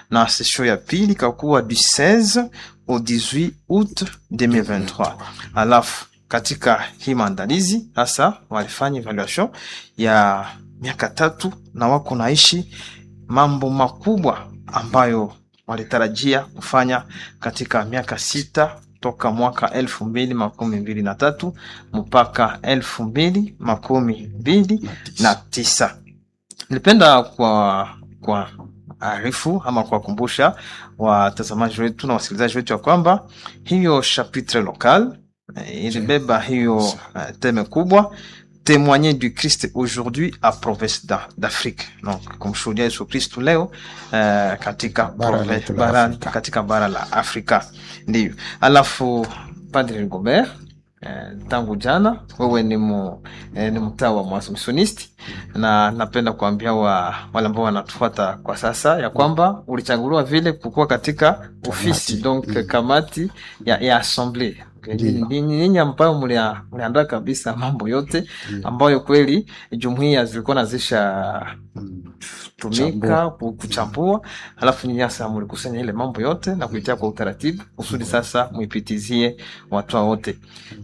na session ya pili ikakuwa du 16 au 18 août 2023. Alafu katika hii maandalizi sasa walifanya evaluation ya miaka tatu na wako naishi mambo makubwa ambayo walitarajia kufanya katika miaka sita toka mwaka elfu mbili makumi mbili na tatu mpaka elfu mbili makumi mbili na tisa. Nilipenda kwa kwa arifu ama kuwakumbusha watazamaji wetu na wasikilizaji wetu ya kwamba hiyo chapitre local eh, ilibeba hiyo uh, teme kubwa témoigner du Christ aujourd'hui à province d'A- d'Afrique. Donc kumshuhudia Yesu Kristu leo uh, katika Bara prove- letu la bara, Afrika. katika bara la Afrika ndio. Alafu Padre Rigobert eh, tangu jana wewe ni mu, eh, ni mtaa wa Mwaasumsionisti na napenda kuambia wa, wale ambao wanatufuata kwa sasa ya kwamba ulichaguliwa vile kukuwa katika ofisi donc mm. kamati ya, ya assemblee Ndiyo. ni nyinyi ambayo mlia- mliandaa kabisa mambo yote Ndiyo. ambayo kweli jumuiya zilikuwa nazisha Mm. tumika Chambua. ku- kuchambua, alafu nyinyi sasa mlikusanya ile mambo yote na kuitia kwa utaratibu kusudi sasa muipitizie watu wote.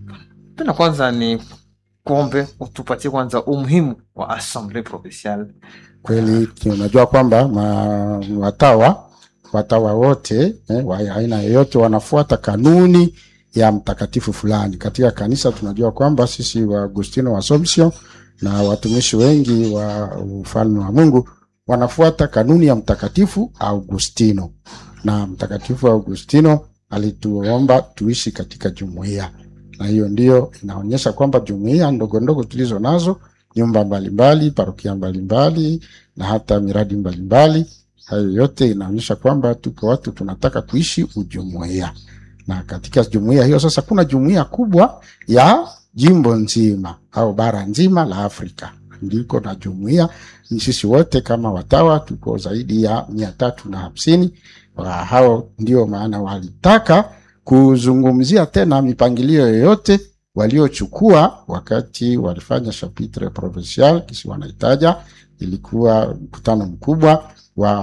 Penda kwanza ni kuombe utupatie kwanza umuhimu wa assemblee provinciale. kweli tunajua kwamba ma- watawa watawa wote eh, wa aina yoyote wanafuata kanuni ya mtakatifu fulani katika kanisa. Tunajua kwamba sisi wa Agustino wa Assumption na watumishi wengi wa ufalme wa Mungu wanafuata kanuni ya mtakatifu Augustino, na mtakatifu Augustino alituomba tuishi katika jumuiya, na hiyo ndiyo inaonyesha kwamba jumuiya ndogo ndogo tulizo nazo nyumba mbalimbali, parokia mbalimbali na hata miradi mbalimbali. Hayo yote inaonyesha kwamba tuko watu tunataka kuishi ujumuiya, na katika jumuiya hiyo sasa kuna jumuiya kubwa ya jimbo nzima au bara nzima la Afrika, ndiko na jumuiya. Ni sisi wote kama watawa tuko zaidi ya mia tatu na hamsini. Wa hao ndio maana walitaka kuzungumzia tena mipangilio yoyote waliochukua wakati walifanya chapitre provincial kisi wanaitaja, ilikuwa mkutano mkubwa wa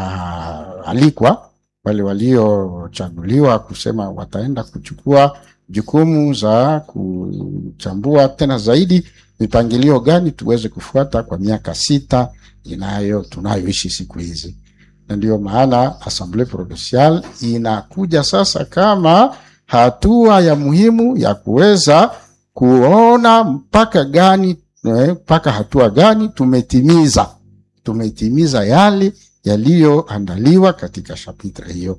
waalikwa wale waliochaguliwa kusema wataenda kuchukua jukumu za kuchambua tena zaidi mipangilio gani tuweze kufuata kwa miaka sita inayo tunayoishi siku hizi, na ndio maana Assemblee Provinciale inakuja sasa kama hatua ya muhimu ya kuweza kuona mpaka gani eh, mpaka hatua gani tumetimiza tumetimiza yale yaliyoandaliwa katika chapitre hiyo.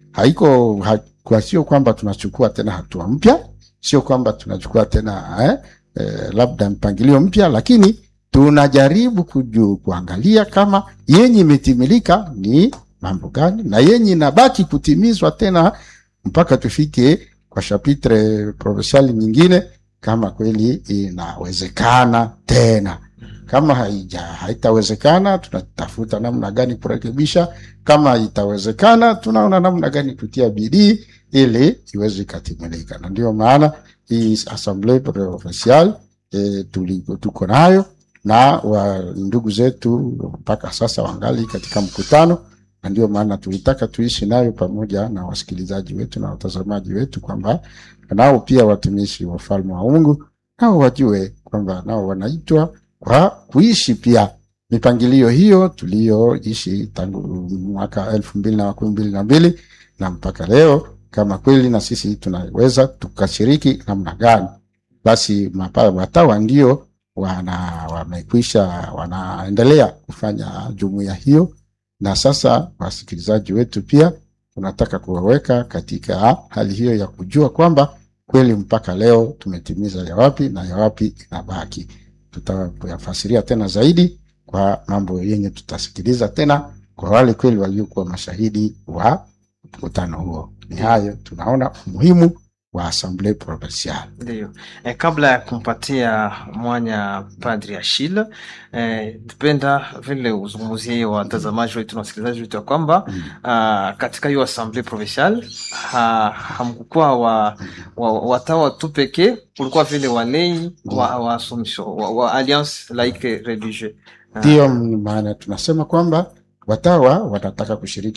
Haiko ha, kwa sio kwamba tunachukua tena hatua mpya, sio kwamba tunachukua tena eh, eh, labda mpangilio mpya, lakini tunajaribu kuju, kuangalia kama yenye imetimilika ni mambo gani na yenye inabaki kutimizwa tena mpaka tufike kwa chapitre provincial nyingine, kama kweli inawezekana tena. Kama haija haitawezekana, tunatafuta namna gani kurekebisha. Kama itawezekana, tunaona namna gani kutia bidii ili iweze ikatimilika, na ndio maana hii assemblee provinciale e, tuko nayo na wa ndugu zetu mpaka sasa wangali katika mkutano na ndio maana tulitaka tuishi nayo pamoja na wasikilizaji wetu na watazamaji wetu, kwamba nao pia watumishi wa ufalme wa Mungu nao wajue kwamba nao wanaitwa kwa kuishi pia mipangilio hiyo tuliyoishi tangu mwaka elfu mbili na makumi mbili na mbili na mpaka leo, kama kweli na sisi tunaweza tukashiriki namna gani. Basi watawa ndio wana wamekwisha wanaendelea kufanya jumuiya hiyo na sasa wasikilizaji wetu pia tunataka kuwaweka katika hali hiyo ya kujua kwamba kweli mpaka leo tumetimiza ya wapi na ya wapi inabaki. Tutayafasiria tena zaidi kwa mambo yenye tutasikiliza tena kwa wale kweli waliokuwa mashahidi wa mkutano huo. Ni hayo tunaona umuhimu wa Assemblee Provinciale. Ndio. E, kabla ya kumpatia mwanya Padri Achille, eh, tupenda vile uzungumzie watazamaji wetu na wasikilizaji wetu ya kwamba Mm. ah, katika hiyo Assemblee Provinciale ha, hamkukuwa wa, wa, watawa tu pekee, kulikuwa vile walei wa, wa Assumption wa, wa Alliance Laïque Religieuse. Ah, Ndiyo maana tunasema kwamba watawa wanataka kushiriki